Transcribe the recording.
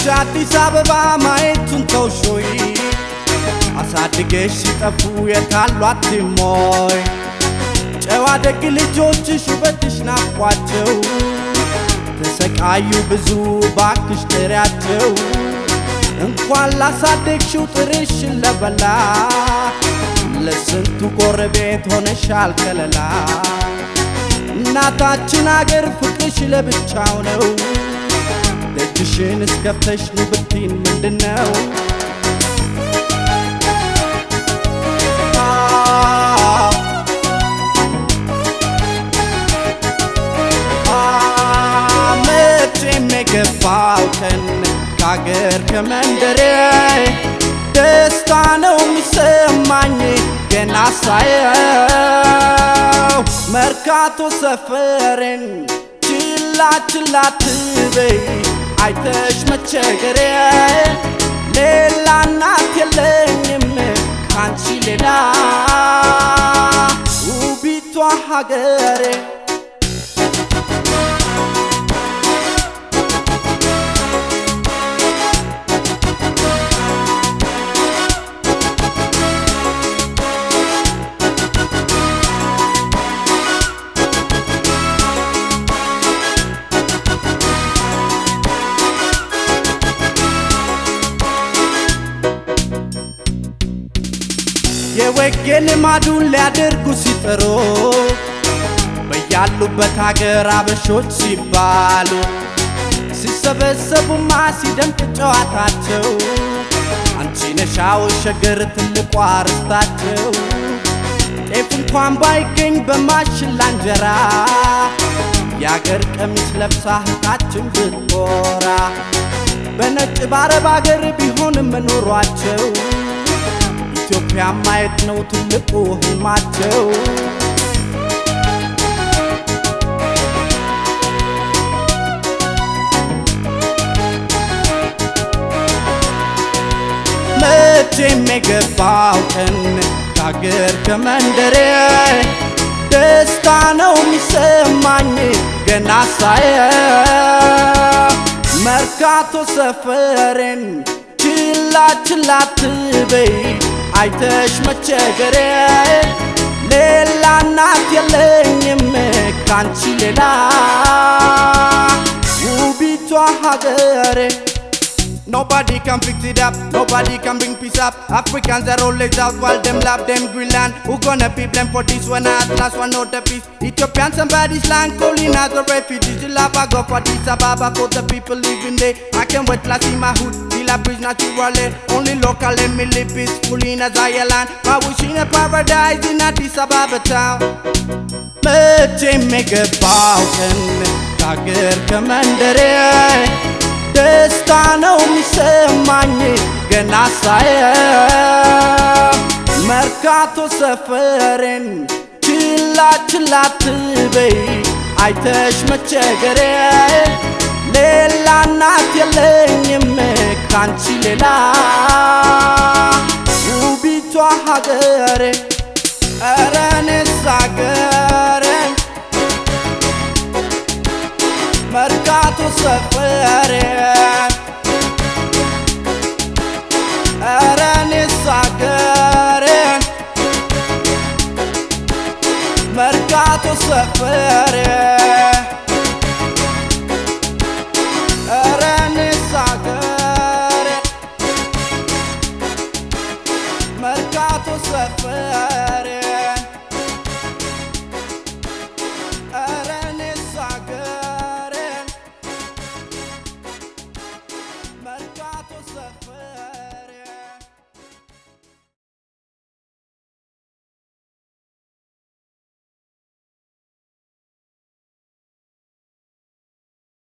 አዲስ አበባ ማየቱን ተውሾይ አሳድገሽ ሲጠፉ የታሏት ሞይ ጨዋ ደግ ልጆችሽ ውበትሽ ናፍቋቸው ተሰቃዩ ብዙ ባክሽ ጥሪያቸው እንኳን ላሳደግሽው ጥርሽን ለበላ ለስንቱ ጎረቤት ሆነሻል ከለላ እናታችን አገር ፍቅርሽ ለብቻው ነው ደጅሽን እስከፍተሽ ኑ ብትይን ምንድነው? መቼም የገባው ቀን ከአገር ከመንደሬ ደስታ ነው የሚሰማኝ ገና ሳየው መርካቶ ሰፈሬን ችላ ችላ ትበይ አይተሽ መቸገሬ ሌላ እናት የለኝም ካንቺ ሌላ ውቢቷ ሀገሬ የወጌ ልማዱን ሊያደርጉ ሲጥሩ በያሉበት ሀገር አበሾች ሲባሉ ሲሰበሰቡማ ሲደምቅ ጨዋታቸው አንቺ ነሻው ሸገር ትልቋ ርስታቸው ጤፍ እንኳን ባይገኝ በማሽላ እንጀራ የአገር ቀሚስ ለብሳ እህታችን ብትኮራ በነጭ ባረብ አገር ቢሆንም ኑሯቸው ኢትዮጵያ ማየት ነው ትልቁ ህልማቸው። መቼም የገባው ቀን ከአገር ከመንደሬ ደስታ ነው የሚሰማኝ ገና ሳየው መርካቶ ሰፈሬን ችላ ችላ ትበይ አይተሽ መቸገሬ ሌላ እናት የለኝም ካንቺ ሌላ ውቢቷ ሀገሬ Nobody can fix it up, nobody can bring peace up. Africans are always out while them love them Greenland. Who gonna be blamed for this one? At last one not the peace. Ethiopian somebody's land calling as a refugee. You love I go for this Ababa for the people living there. I can wait last in my hood. Till I bridge naturally. Only local let me live peacefully in a Zion land. I wish in a paradise in Addis Ababa town. መቼም የገባው ቀን ከአገር ከመንደሬ ደስታ ነው የሚሰማኝ ገና ሳየው መርካቶ ሰፈሬን ችላ ችላ ትበይ አይተሽ መቸገሬ ሌላ እናት የለኝም ካንቺ ሌላ ውቢቷ ሀገሬ ኧረ እኔስ ሀገሬ መርካቶ ሰፈሬ ኧረ እኔስ ሀገሬ መርካቶ ሰፈሬ